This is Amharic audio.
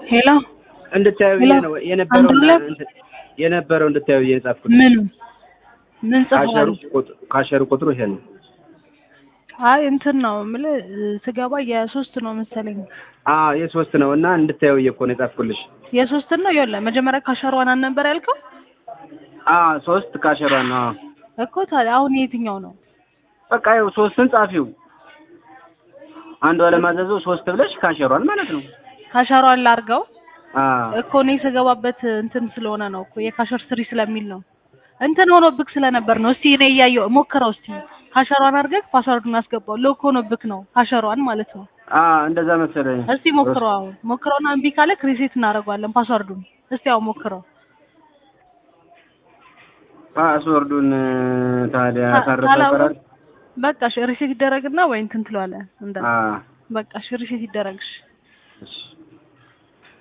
ሄሎ እንድታዩ ሄሎ፣ ነው የነበረው አንዱ ላይ- የነበረው እንድታዩ እየጻፍኩት ምኑ ምን ካሸሩ ጽፏል? ቁጥሩ ካሸሩ ቁጥሩ ይሄ ነው። አይ እንትን ነው የምልህ ስገባ የሶስት ነው መሰለኝ አዎ የሶስት ነው እና እንድታዩ እኮ ነው የጻፍኩልሽ። የሶስት ነው ይኸውልህ መጀመሪያ ካሸሯን ነበር ያልከው አዎ ሶስት ካሸሯ ነው። አዎ እኮ ታዲያ አሁን የትኛው ነው በቃ ይኸው ሶስትን ጻፊው አንዷ ለማዘዙ ሶስት ብለሽ ካሸሯን ማለት ነው። ካሸሯን ላርገው አዎ እኮ እኔ ስገባበት እንትን ስለሆነ ነው እኮ የካሸር ስሪ ስለሚል ነው እንትን ሆኖብክ ስለነበር ነው እስቲ እኔ እያየሁ ሞክረው እስቲ ካሸሯን አድርገህ ፓስወርዱን አስገባው ሎክ ሆኖብክ ነው ካሸሯን ማለት ነው አዎ እንደዛ መሰለኝ። እስቲ ሞክረው አሁን ሞክረውና እምቢ ካለ ሪሴት እናደርገዋለን ፓስወርዱን እስቲ አሁን ሞክረው ፓስወርዱን ታዲያ ካ- ካረፈ ካላወቅ- ይቀራል። በቃ እሺ ሪሴት ይደረግና ወይ እንትን ትለዋለህ እንደ አዎ በቃ እሺ ሪሴት ይደረግሽ እሺ